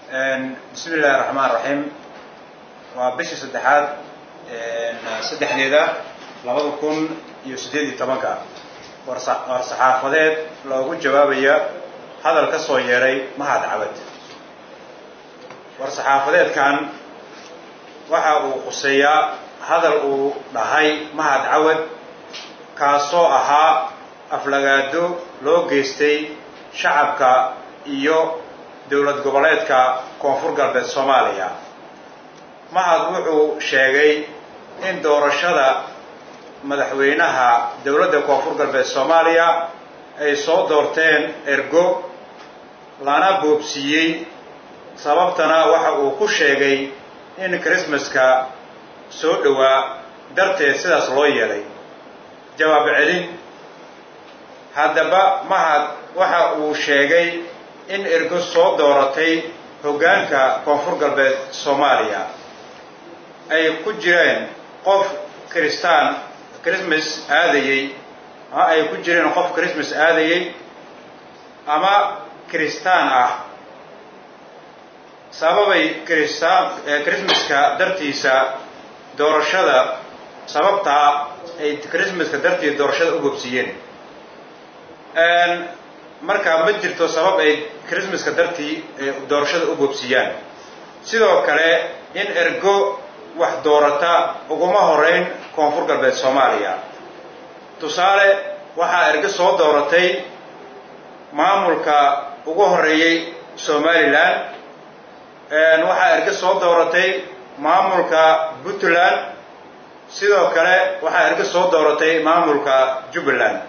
bismi illaahi raxmaan raxiim waa bishii saddexaad saddexdeeda labada kun iyo siddeed iyo tobanka war saxaafadeed loogu jawaabaya hadal ka soo yeedhay mahad cabad war saxaafadeedkan waxa uu khuseeyaa hadal uu dhahay mahad cawad kaasoo ahaa aflagaado loo geystay shacabka iyo dowlad goboleedka koonfur galbeed soomaaliya mahad wuxuu sheegay in doorashada madaxweynaha dowladda koonfur galbeed soomaaliya ay soo doorteen ergo lana boobsiiyey sababtana waxa uu ku sheegay in christmaska soo dhowaa darteed sidaas loo yeelay jawaab celin haddaba mahad waxa uu sheegay in ergo soo dooratay hoggaanka koonfur galbeed soomaaliya ay ku jireen qof kristaan christmas aadayey ama ay ku jireen qof christmas aadayey ama kristaan ah sababay kristaan christmaska dartiisa doorashada sababtaa ay christmaska dartiisa doorashada u bobsiiyeen markaa ma jirto sabab ay christmaska dartii doorashada u bobsiiyaan sidoo kale in ergo wax doorata uguma horeyn koonfur galbeed soomaaliya tusaale waxaa ergo soo dooratay maamulka ugu horeeyey somalilan waxaa ergo soo dooratay maamulka puntland sidoo kale waxaa ergo soo dooratay maamulka jubbaland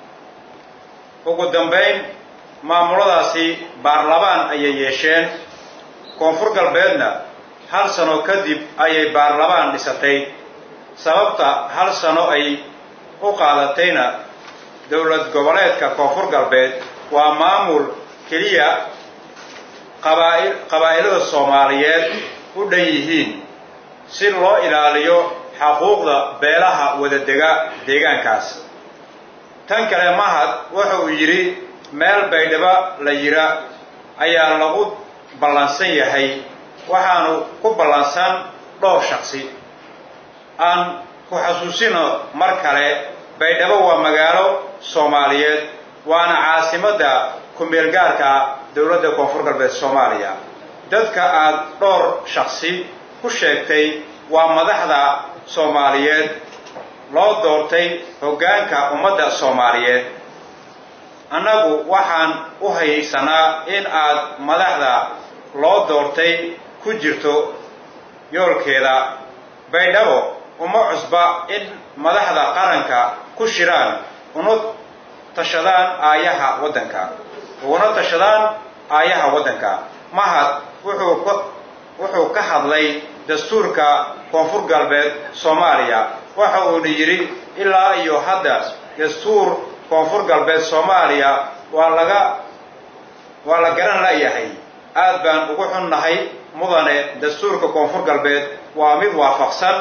ugu dambayn maamuladaasi baarlamaan ayay yeesheen koonfur galbeedna hal sano kadib ayay baarlamaan dhisatay sababta hal sano ay u qaadatayna dowlad goboleedka koonfur galbeed waa maamul keliya qabaa'i qabaa'ilada soomaaliyeed u dhan yihiin si loo ilaaliyo xaquuqda beelaha wadadega deegaankaas tan kale mahad waxa uu yidhi meel baydhabo la yira ayaa lagu ballansan yahay waxaanu ku ballansan dhowr shaksi aan ku xasuusino mar kale baydhabo waa magaalo soomaaliyeed waana caasimadda ku-meelgaarka dowladda koonfur galbeed soomaaliya dadka aad dhowr shaksi ku sheegtay waa madaxda soomaaliyeed loo doortay hoggaanka ummadda soomaaliyeed annagu waxaan u haysanaa in aad madaxda loo doortay ku jirto yoolkeeda baydhabo uma cusba in madaxda qaranka ku shiraan una tashadaan aayaha waddanka uguna tashadaan aayaha waddanka mahad wuxuu ka wuxuu ka hadlay dastuurka koonfur galbeed soomaaliya waxa uuna yidhi ilaa iyo hadda dastuur koonfur galbeed soomaaliya waa laga waa la garan la'yahay aad baan ugu xunnahay mudane dastuurka koonfur galbeed waa mid waafaqsan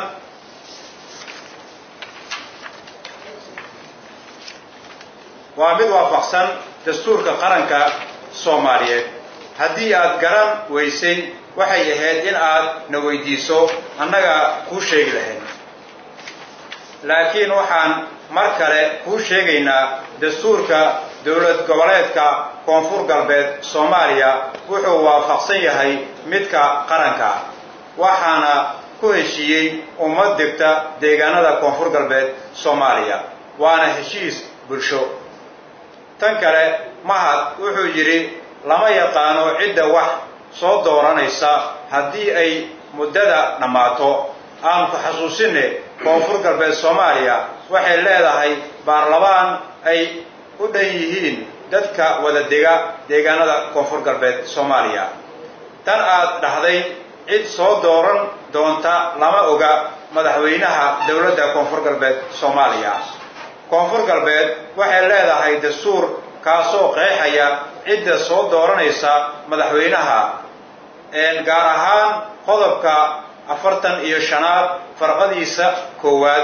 waa mid waafaqsan dastuurka qaranka soomaaliyeed haddii aad garan weysay waxay ahayd in aad na weydiiso annaga kuu sheegi lahayd laakiin waxaan mar kale kuu sheegaynaa dastuurka dowlad goboleedka koonfur galbeed soomaaliya wuxuu waafaqsan yahay midka qaranka waxaana ku heshiiyey ummad degta deegaanada koonfur galbeed soomaaliya waana heshiis bulsho tan kale mahad wuxuu yidhi lama yaqaano cidda wax soo dooranaysa haddii ay muddada dhammaato aan ku xasuusinne koonfur galbeed soomaaliya waxay leedahay baarlamaan ay u dhan yihiin dadka wada dega deegaanada koonfur galbeed soomaaliya tan aad dhahday cid soo dooran doonta lama oga madaxweynaha dowladda koonfur galbeed soomaaliya koonfur galbeed waxay leedahay dastuur kaasoo qeexaya cidda soo dooranaysa madaxweynaha gaar ahaan qodobka afartan iyo shanaad farqadiisa koowaad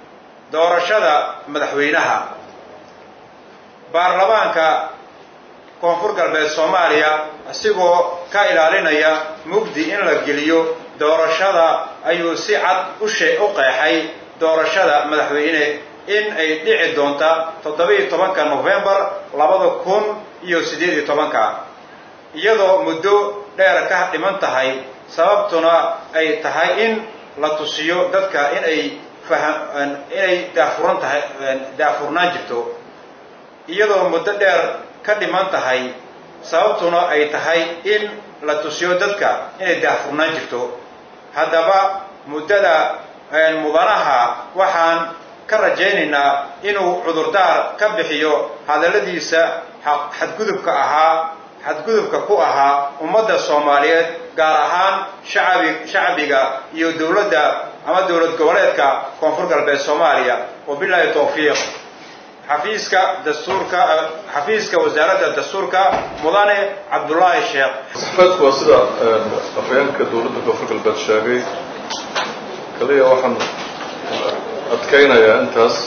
doorashada madaxweynaha baarlamaanka koonfur galbeed soomaaliya isigoo ka ilaalinaya mugdi in la geliyo doorashada ayuu si cad ushe u qeexay doorashada madaxweyne in ay dhici doonta toddoba-iyo tobanka nofembar labada kun iyo siddeed iyo tobanka iyadoo muddo dheer ka dhiman tahay sababtuna ay tahay in la tusiyo dadka in ay faha inay daafuran tahay daafurnaan jirto iyadoo muddo dheer ka dhiman tahay sababtuna ay tahay in la tusiyo dadka inay daafurnaan jirto haddaba muddada mudanaha waxaan ka rajaynaynaa inuu cudurdaar ka bixiyo hadalladiisa xadgudubka ahaa xadgudubka ku ahaa ummadda soomaaliyeed gaar ahaan shacabi shacbiga iyo dowladda ama dowlad goboleedka koonfur galbeed soomaaliya wabilaahi towfiiq xafiiska dastuurka xafiiska wasaaradda dastuurka mudane cabdullaahi sheekh sifeedku waa sida afhayeenka dowladda koonfur galbeed sheegay kaliya waxaan adkaynayaa intaas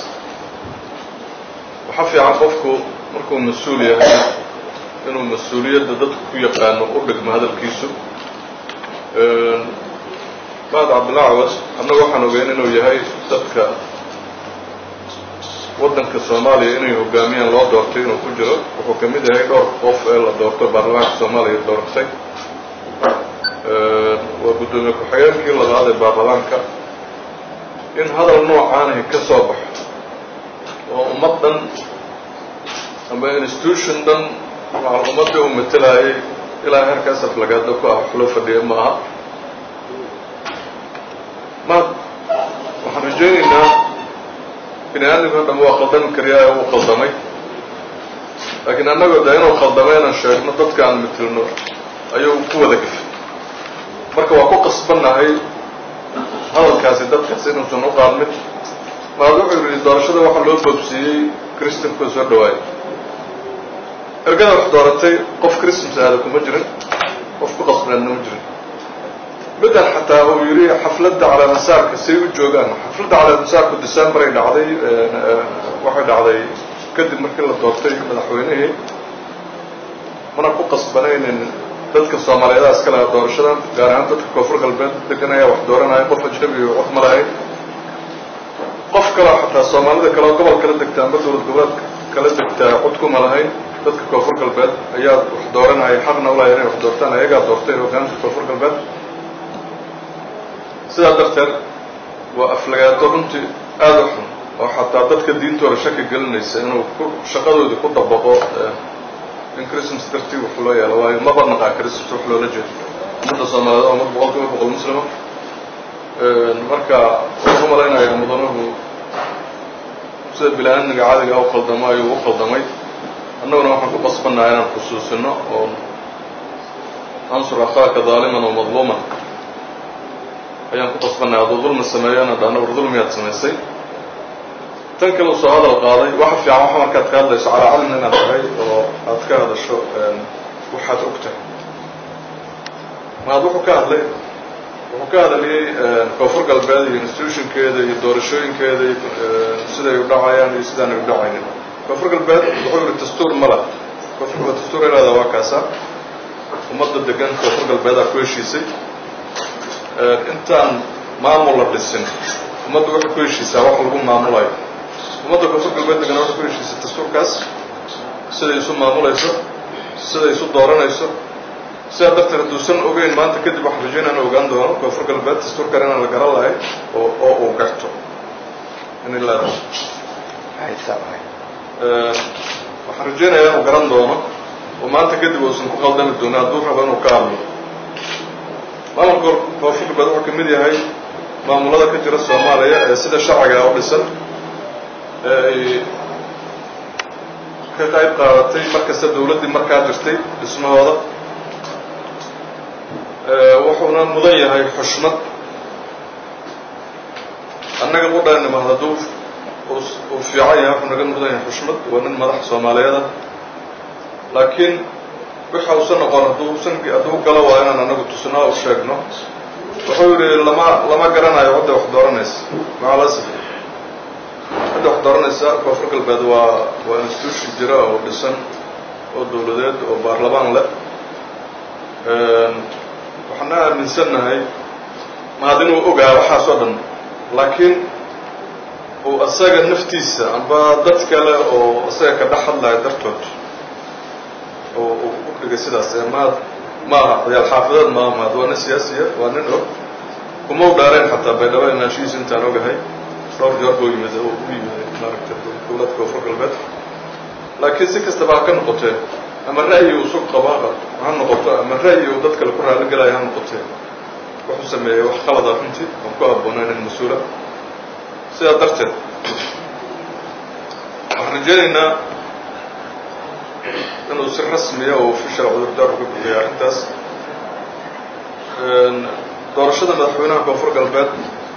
waxa fiican qofku markuu mas-uul yahay inuu mas-uuliyadda dadku ku yaqaano u dhigmo hadalkiisu mahad cabdillah cawad annagu waxaan ogeyn inuu yahay dadka waddanka soomaaliya inay hogaamiyaan loo doortay inuu ku jiro wuxuu ka mid yahay dhowr qof ee la doorto baarlamaanka soomaaliya doortay waa guddoomiye ku-xigeenkii labaad ee baarlamaanka in hadal noocaanahi ka soo baxo oo ummad dhan ama institution dhan waa ummaddii uu matelaayay ilaa heerkaas aflagaado ku ah wax loo fadhiya ma aha ma waxaan rajaynaynaa bini aadamka o dham waa khaldami kariyaa ee uu khaldamay laakiin annagoo de inuu khaldamay inaan sheegno dadka aan metelno ayuu ku wada gafay marka waa ku qasbannahay hadalkaasi dadkaas inuusan u qaadmin maad wuxuu yidhi doorashada waxaa loo boobsiiyey christanku soo dhawaayay ergada wax dooratay qof christmas aada kuma jirin qof ku qasbnaadna ma jirin middan xataa uu yidhi xafladda calaamasaarka say u joogaan xafladda calaamasaarku decemberay dhacday waxay dhacday kadib markii la doortay madaxweynihii mana ku qasbanaynin dadka soomaaliyeeda iska laha doorashadan gaar ahaan dadka koonfur galbeed degan ayaa wax dooranaya qof ajnabi wax ma lahayn qof kaleo xataa soomaalida kaleo gobol kala degta amba dowlad goboleedka kala degtaa cod kuma lahayn dadka koonfur galbeed ayaa wax dooranaya xaqna ulahay inay wax doortaan ayagaa doortay hogaanka koonfur galbeed sidaa darteed waa aflagaado runtii aada u xun oo xataa dadka diintooda shaki gelinaysa inuu ku shaqadoodii ku dabaqo in christmas dartii wax loo yeelo waayo maba naqaa christmas wax loola jeedo ummadda soomaaliyeed waa ummad boqol kiiba boqol muslima marka waxaan u malaynayaa mudanuhu sida bini-aadmiga caadiga u khaldamo ayuu u khaldamay annaguna waxaan ku qasbannaha inaan xusuusino oo ansur akhaaka daaliman oo madluuman ayaan ku qasbannahay hadduu dulmi sameeyona dhahna war dulmiyaad samaysay tan kale uu soo hadal qaaday waxa fiican waxa markaad ka hadlayso calaa calmin inaad tahay oo aad ka hadasho waxaad og tahay maad wuxuu ka hadlay wuxuu ka hadlayay koonfur galbeed iyo institutionkeeda iyo doorashooyinkeeda iyo siday u dhacayaan iyo sidaanay u dhacaynin koonfur galbeed wuxuu yihi dastuur ma lah koonfur galbeed dastuur ilaada waa kaasa ummadda degan koonfur galbeedaa ku heshiisay intaan maamul la dhisin ummadda waxay ku heshiisaa wax lagu maamulayo ummadda koonfur galbeed degana waxay ku heshiisay dastuurkaas siday isu maamulayso siday isu dooranayso sidaa darteed hadduusan ogeyn maanta kadib waxaan rajayn inaan ogaan doono koonfur galbeed dastuurkan inaan la garan lahay oo oo uu garto inay leedahay waxaan rajaynayaa inuu garan doono oo maanta kadib uusan ku qaldami doonin hadduu rabo inuu ka hadlo maamulka koonfur galbeed wuxuu ka mid yahay maamulada ka jira soomaaliya ee sida sharciga u dhisan ee ay ka qayb qaadatay markasta dawladdii markaa jirtay dhismahooda wuxuuna mudan yahay xushmad annaga qudhaanima hadduu uu fiican yahay wuxuu naga mudan yahay xushmad waa nin madax soomaaliyeeda laakiin waxa uusan noqon hadduusan hadduu galo waa inaan anagu tusnaa u sheegno wuxuu yidhi lama lama garanayo cidda wax dooranaysa macalasaf cidda wax dooranaysa koonfur galbeed waa waa institution jira oo dhisan oo dowladeed oo baarlamaan leh waxaana aaminsannahay mahad inuu ogaa waxaas oo dhan laakiin uu asaga naftiisa amba dad kale oo asaga ka dhex hadlaya dartood oo uu u dhigay sidaas ee mahad maaha ciyaal xaafideed maaha mahad waa nin siyaasiya waa nin og kuma u dhaareen xataa baydhabo inaashihiisa intaan ogahay dhowr jeer buu yimid oo u yimid maaragtay dowlad koonfur galbeed laakiin si kastaba ha ka noqotee ama ra'yi uu sug qaba ha noqoto ama ra'yi uu dad kale ku raali galaya ha noqotee wuxuu sameeyey wax qalada runtii oon ku habboonayn in mas-uula sidaa darteed waxaan rajaynaynaa inuu si rasmiya oo ofishal cudurdaar uga bixiyo arrintaas doorashada madaxweynaha koonfur galbeed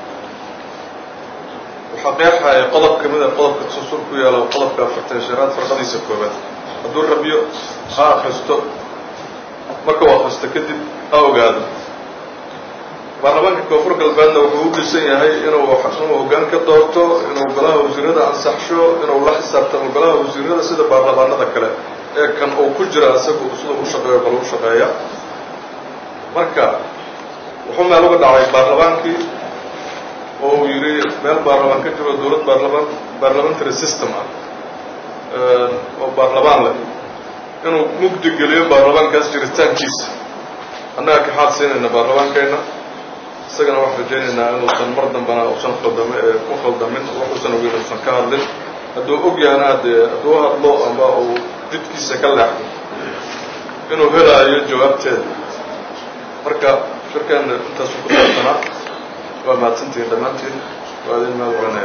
waxaa qeexaya qodob ka mid a qodobka susul ku yaala qodobka afartan shanaad farqadiisa koobaad hadduu rabyo ha akristo marka uu akristo kadib ha ogaado baarlamaanka koonfur galbeedna wuxuu u dhisan yahay inuu inuu hoggaan ka doorto inuu golaha wasiirada ansaxsho inuu la xisaabtamo golaha wasiirada sida baarlamaanada kale ee kan uu ku jira isagu sida u shaqeeyo kale u shaqeeya marka wuxuu meel uga dhacay baarlamaankii oo uu yidhi meel baarlamaan ka jiro dowlad baarlamaan parliamentary system ah oo baarlamaan leh inuu mugdi geliyo baarlamaankaas jiritaankiisa annaga ka xaad siinayna baarlamaankeenna isagana waxaan rajaynaynaa inuusan mar dambana usan khaldami ku khaldamin waxuusan ogeyn uusan ka hadlin hadduu og yahana dee hadduu hadlo ama uu jidkiisa ka leexdo inuu helaayo jawaabteeda marka shirkeena intaasu ku saabsanaa waa mahadsantihiin dhammaantiin waa idin mahad waranaya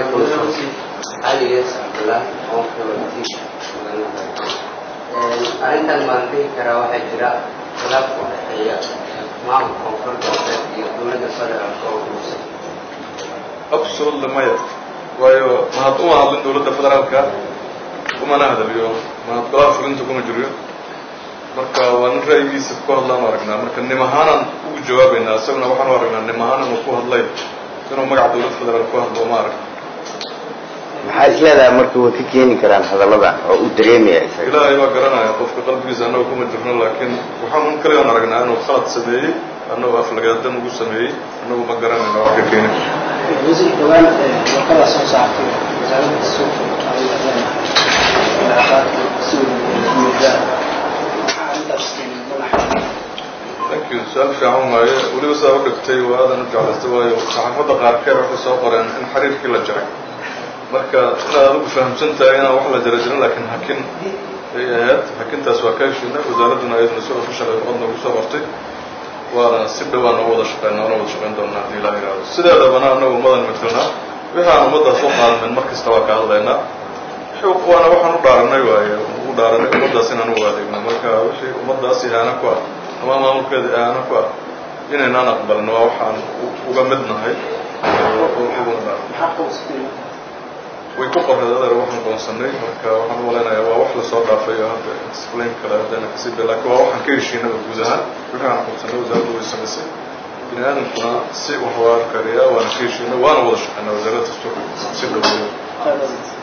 arrintan baan dhihi karaa waxaa jira khilaaf u dhexeeya maamulka koonfur galbeed iyo dowladda federaalka oo guursan absolutely maya waayo mahad uma hadlin dowladda federaalka umana hadaliyo mahad golaha fulinta kuma jiriyo marka waa nin ra'yigiisa ku hadlaan aragnaa marka nim ahaanaan ugu jawaabaynaa isaguna waxaan u aragnaa nim ahaan inuu ku hadlay inuu magaca dowladda federaal ku hadlo ma arag maxaa is leedahay marka way ka keeni karaan hadallada oo u dareemaya isaga ilaahay baa garanaya qofka qalbigiisa annaga kuma jirno laakiin waxaan un kaligaan aragnaa inuu khalad sameeyey annagu aflagaadan ugu sameeyey annagu ma garanayna wax ka keeni wasiir dhawaan warqada soo saartay wasaaradda dastuurka ayay leedahay ilaaqaadka si wada maxaa arrintaas keenay madaxa thank you su-aal fiican waaye weliba saa u dhigtay waa aadan u jeclaystay waayo saxaafadda qaarkeed waxay soo qoreen in xiriirkii la jaray marka inaad adigu fahamsan tahay inaan wax la jara jirin laakiin hakin ay ahayd hakintaas waa ka heshiinay wasaaradduna iyaduna si ofishal ay uqadna ugu soo qortay waana si dhowaan oo wada shaqeyna oona wada shaqeyn doonaa haddii ilaah yidhaahdo sideedabana annagu ummadan matalnaa wixii aan ummaddaas u qaadanin mar kasta waa ka hadlaynaa waana waxaan u dhaaranay waaye ugu dhaaranay ummaddaas inaan u adeegno marka wixii ummaddaas ihaana ku ah ama maamulkeeda ihaana ku ah inaynaan aqbalin waa waxaan uga mid nahay uguna dhaaran maxaa qoysatay way ku qorreed adeer waxaan goonsanay marka waxaan u malaynayaa waa wax lasoo dhaafay oo hadda explain kale haddayna kasii bil laakiin waa waxaan ka heshiinaba guud ahaan wixii aan qabsanay wasaaraddu way samaysay bini aadamkuna si wax waa arkariyaa waana ka heshiinay waana wada shaqeynaa wasaaradda dastuurka si dhoweeyo qaadada